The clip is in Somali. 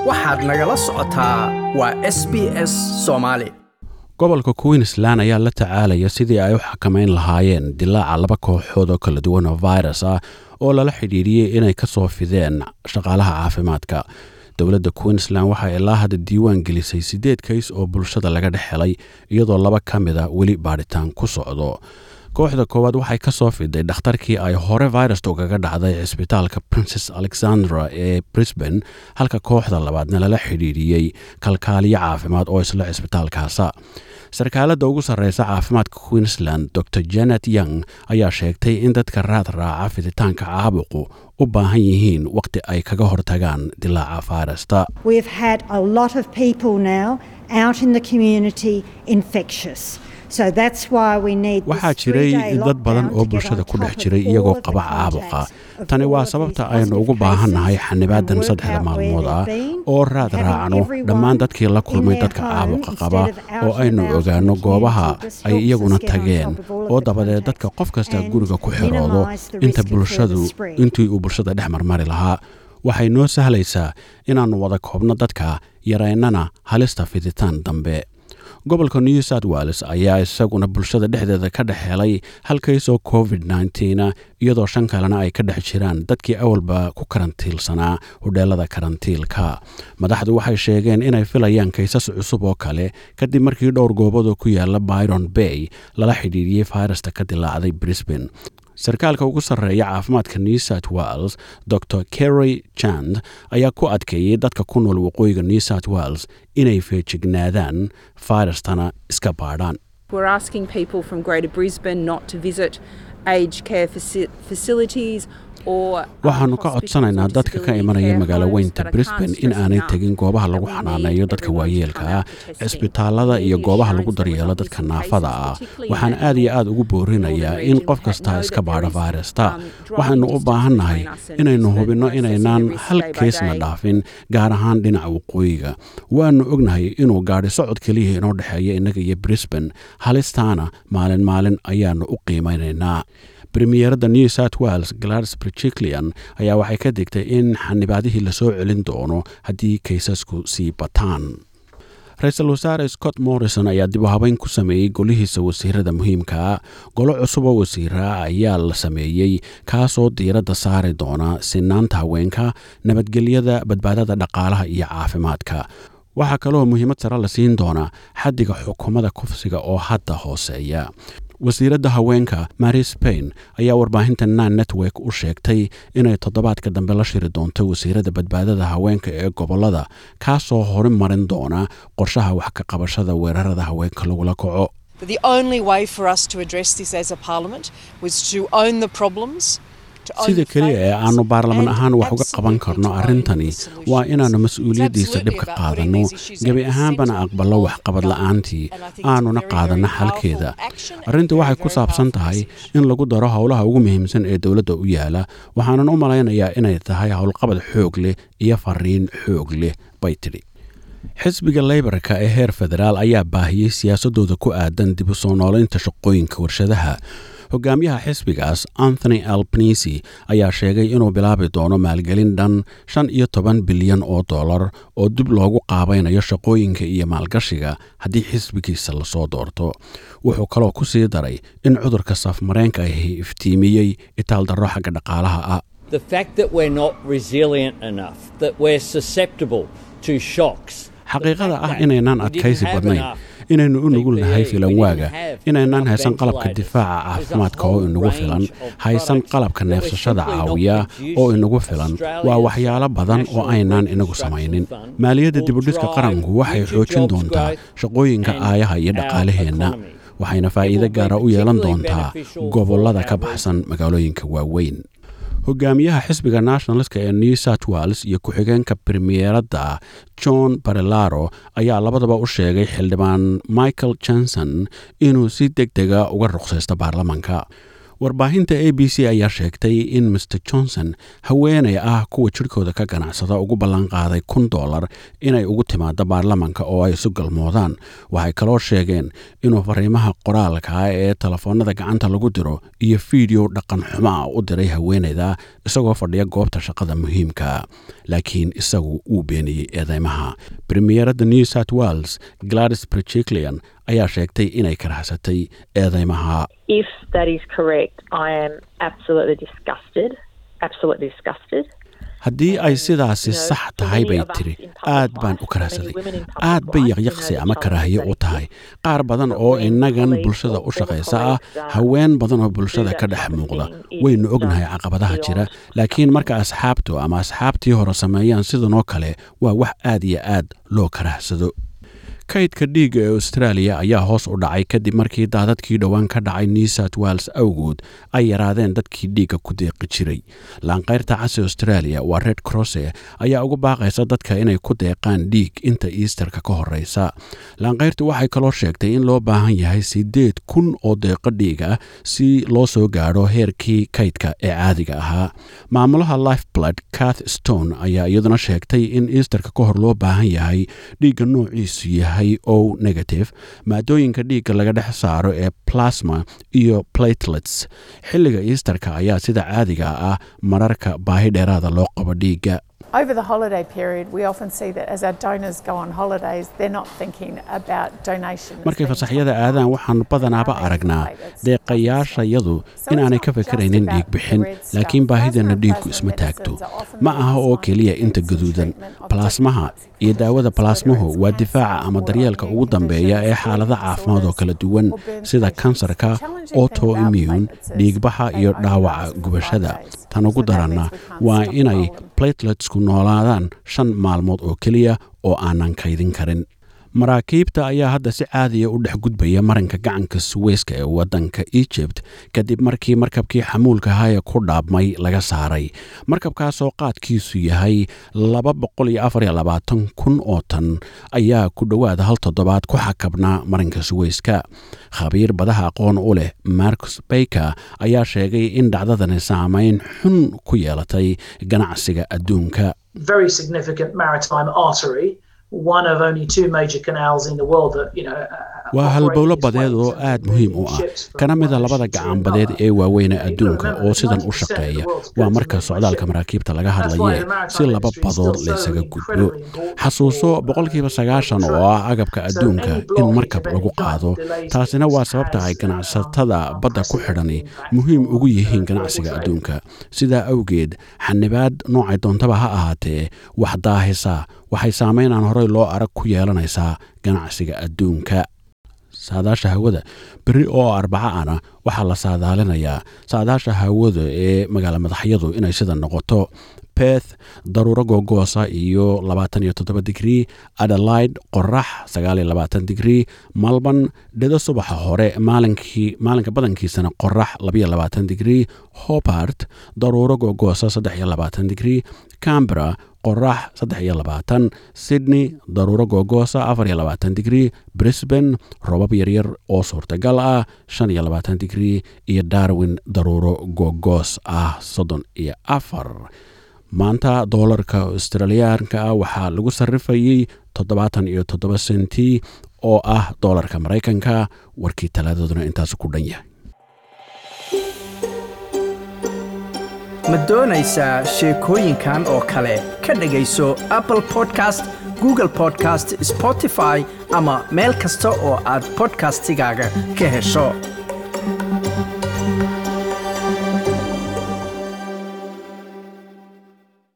waxaad nagala socotaa waa s b s soomaali gobolka queensland ayaa la tacaalaya sidii ay u xakamayn lahaayeen dilaaca laba kooxood oo kala duwan oo virus ah oo lala xidhiidhiyey inay ka soo fideen shaqaalaha caafimaadka dowladda queensland waxaa ilaa hadda diiwaan gelisay siddeed kays oo bulshada laga dhex helay iyadoo laba ka mida weli baadhitaan ku socdo kooxda koowaad waxay ka soo fiday dhakhtarkii ay hore virusta ugaga dhacday cisbitaalka princes alexandra ee brisbane halka kooxda labaadna lala xidhiidhiyey kalkaaliyo caafimaad oo isla cisbitaalkaasa sarkaaladda ugu sarreysa caafimaadka queensland dor janet young ayaa sheegtay in dadka raad raaca fiditaanka caabuqu u baahan yihiin wakhti ay kaga hortagaan dilaaca fayrasta We've had a lot of people now out in the community infectious. So that's why we need this waxaa jiray three-day dad badan lockdown oo to get bulshada on ku dhex top of jiray all iyagoo of the qaba caabuqa contacts of tani all waa of sababta these aynu positive ugu baahannahay cases xanibaadan and work saddexda out where maalmood they've ah been oo raad and having raacno everyone dhammaan dadkii la in kulmay their dadka home caabuqa instead qaba of out oo and aynu about in the ogaano goobaha community just ay helps us iyaguna get on tageen top of all of oo the dabadeed dadka contacts qof kasta and guriga ku xiroodo minimise the inta risk of bulshadu further spread. intii uu bulshada dhex marmari lahaa waxay noo sahlaysaa inaannu wada koobno dadka yaraynana halista fiditaan dambe gobolka new south wales ayaa isaguna bulshada dhexdeeda ka dhex helay hal kays oo covid -19 iyadoo shan kalena ay ka dhex jiraan dadkii awalba ku karantiilsanaa hudheelada karantiilka madaxdu waxay sheegeen inay filayaan kaysas cusub oo kale kadib markii dhowr goobadoo ku yaala byron bay lala xidhiidhiyey fayrasta ka dilaacday brisbane sarkaalka ugu sarreeya caafimaadka new south wales dor kerry jand ayaa ku adkeeyey dadka ku nool waqooyiga new south wales inay feejignaadaan fayrastana iska baadhaan We're asking people from Greater Brisbane not to visit aged care faci- facilities or. um, waxaannu ka hospitals codsanaynaa or dadka ka disability imanaya care magaalo homes, weynta but I can't brisbane in stress aanay enough tegin goobaha that lagu we xanaaneeyo need dadka everyone to waayeelka come ah out for testing. cisbitaalada We iyo need goobaha lagu assurance that we're daryeelo not dadka missing naafada cases, ah particularly waxaan in aad iyo Melbourne. aad ugu boorinayaa Northern in region qof had kasta know iska that baadho there is, fayrasta um, driving waxaannu u distance baahannahay between us and inaynu Brisbane hubinno by assessing inaynaan the risk hal day by keysna day. dhaafin gaar ahaan dhinaca waqooyiga waannu ognahay inuu gaadhi socod keliya inoo dhexeeya innaga iyo brisbane halistaana maalin maalin ayaannu u qiimaynaynaa premiyeeradda new south wales gladys brichiklian ayaa waxay ka digtay in xanibaadihii lasoo celin doono haddii kaysasku sii bataan ra-iisul wasaare scott morrison ayaa dib u habeyn ku sameeyey golihiisa wasiirada muhiimkaa golo cusub oo wasiira ayaa la sameeyey kaasoo diiradda saari doona sinaanta haweenka nabadgelyada badbaadada dhaqaalaha iyo caafimaadka waxaa kaloo muhiimad sare la siin doonaa xaddiga xukuumadda kufsiga oo hadda hooseeya wasiiradda haweenka mary spain ayaa warbaahinta nan network u sheegtay inay toddobaadka dambe la shiri doonto wasiiradda badbaadada haweenka ee gobollada kaasoo horumarin doona qorshaha wax ka qabashada weerarada haweenka lagula kaco But the only way for us to address this as a parliament was to own the problems. to own sida the keliya ee failures, aanu baarlaman and ahaan wax uga qaban absolutely karno to own arrintani the solutions. waa inaannu It's mas-uuliyaddiisa absolutely dhib ka about putting qaadanno these issues gebi at the ahaanbana centre aqballo of waxqabad government. la'aantii And I think it's a aanuna very, qaadanno very xalkeeda powerful action and arrinta very, waxay ku very saabsan powerful tahay message. in lagu daro howlaha ugu muhiimsan ee dowladda u yaala waxaanan u malaynayaa inay tahay howlqabad xoog leh iyo fariin xoog leh bay tidhi xisbiga leybarka ee heer federaal ayaa baahiyey siyaasadooda ku aadan dib u soo noolaynta shaqooyinka warshadaha hogaamiyaha xisbigaas anthony albanisi ayaa sheegay inuu bilaabi doono maalgelin dhan shan iyo toban bilyan oo dollar oo dib loogu qaabaynayo shaqooyinka iyo maalgashiga haddii xisbigiisa lasoo doorto wuxuu kaloo ku sii daray in cudurka safmareenka ahi iftiimiyey itaaldarro xagga dhaqaalaha ah The fact that we're not resilient enough, that we're susceptible to shocks. xaqiiqada ah inaynaan adkaysi badnayn inaynu u nugul nahay filanwaaga inaynaan haysan qalabka difaaca caafimaadka oo inagu filan haysan qalabka neefsashada caawiya oo inagu filan waa waxyaalo badan oo aynaan inagu samaynin maaliyadda dibudhiska qaranku waxay xoojin doontaa shaqooyinka aayaha iyo dhaqaalaheenna waxayna faa'iido gaara u yeelan doontaa gobollada ka baxsan magaalooyinka waaweyn hogaamiyaha xisbiga nationalska ee new south wales iyo ku-xigeenka premiyeeradda john barelaro ayaa labadaba u sheegay xildhibaan michael johnson inuu si deg dega uga ruqsaysto baarlamanka warbaahinta a b c ayaa sheegtay in master johnson haweenay ah kuwa jidhkooda ka ganacsada ugu ballanqaaday kun dollar inay ugu timaado baarlamanka oo ay isu galmoodaan waxay kaloo sheegeen inuu fariimaha qoraalka ee telefoonada gacanta lagu diro iyo fiideo dhaqan xumo ah u diray haweenayda isagoo fadhiya goobta shaqada muhiimka laakiin isagu uu beeniyey eedeymaha premiyeradda new south wales gladys brechiclian ayaa sheegtay inay karaxsatay eedeymaha If that is correct, I am absolutely disgusted. Absolutely disgusted. haddii ay sidaasi sax tahay bay tiri aad baan u karahsaday aad bay yaqyaqsi ama karaahiye u tahay qaar badan oo innagan bulshada u shaqaysa ah haween badan oo bulshada ka dhex muuqda waynu ognahay caqabadaha jira laakiin marka asxaabtu ama asxaabtii hore sameeyaan sidanoo kale waa wax aad iyo aad loo karahsado kaydka dhiigga ee australia ayaa hoos u dhacay kadib markii daadadkii dhowaan ka dhacay new south wales awgood ay yaraadeen dadkii dhiigga ku deeqi jiray laanqayrta casi australia waa red crosse ayaa ugu baaqaysa dadka inay ku deeqaan dhiig inta easterka ka horeysa laanqayrtu waxay kaloo sheegtay in loo baahan yahay siddeed kun oo deeqo dhiig ah si loo soo gaadho heerkii kaydka ee caadiga ahaa maamulaha life blood cath stone ayaa iyaduna sheegtay in easterka ka hor loo baahan yahay dhiigga noociisu yahay o negative maadooyinka dhiigga laga dhex saaro ee plasma iyo platelets xilliga easterka ayaa sida caadiga ah mararka baahi dheeraada loo qabo dhiigga Over the holiday period, we often see that as our donors go on holidays, they're not thinking about donation. as markay being fasaxyada top of aadaan mind. waxaanu badanaaba Our aragnaa platelets, deeqayaashayadu inaanay ka fakaraynin dhiig bixin laakiin baahideenna dhiiggu isma taagto ma aha oo keliya inta gaduudan balaasmaha iyo daawada balaasmuhu waa difaaca ama daryeelka ugu dambeeya ee xaalada caafimaad oo kala duwan sida kansarka autoimmune dhiigbaxa iyo dhaawaca gubashada tan ugu daranna waa inay plateletsku noolaadaan shan maalmood oo keliya oo aanan kaydin karin maraakiibta ayaa hadda si caadiya u dhex gudbaya maranka gacanka suweyska ee waddanka egypt kadib markii markabkii xamuulka haya ku dhaabmay laga saaray markabkaasoo qaadkiisu yahay kun oo tan ayaa ku dhowaada hal toddobaad ku xakabnaa maranka suweyska khabiir badaha aqoon u leh marcus bayker ayaa sheegay in dhacdadani saameyn xun ku yeelatay ganacsiga adduunka very significant maritime artery, one of only two major canals in the world that, you know, uh, waa operate halbowlo this badeed way oo in aad terms of muhiim u moving ah ships from kana mida one labada ocean to gacan badeed another. ee waaweyn ee You've got to adduunka remember oo sidan u 90% of the shaqeeya world's waa goods marka move by socdaalka ship. maraakiibta laga That's why hadlaye the maritime si laba industry is badood still so laysaga gudbo incredibly important xasuuso for, uh, boqolkiiba sagaashan oo ah agabka So adduunka any in blockage markab of lagu any kind qaado delays taasina waa has, sababta ay uh, ganacsatada badda ku xidhani unprecedented muhiim impact ugu on, uh, yihiin global ganacsiga trade. adduunka sidaa awgeed xanibaad noocay doontaba ha ahaatee wax daahisa waxay saameyn aan horey loo arag ku yeelanaysaa ganacsiga adduunka saadaasha hawada beri oo arbaca ana waxaa la saadaalinayaa saadaasha hawada ee magaala madaxyadu inay sida noqoto beth daruuro googoosa iyo labaatan iyo toddoba digrii adelaide qorax sagaal iyo labaatan digrii malban dhido subaxa hore maalinkii maalinka badankiisana qorax labayo labaatan digrii hobart daruuro googoosa saddex iyo labaatan digrii cambera qorax saddex iyo labaatan sydney daruuro googoosa afar iyo labaatan digrii brisbane robab yaryar oo suurtagal ah shan iyo labaatan digrii iyo darwin daruuro googoos ah soddon iyo afar maanta doolarka australiyaanka ah waxaa lagu sarrifayey toddobaatan iyo toddoba senti oo ah doolarka maraykanka warkii talaadaduna intaas ku dhan yahay ma doonaysaa sheekooyinkan oo kale ka dhegayso apple podcast google podcast spotify ama meel kasta oo aad podcastigaaga ka hesho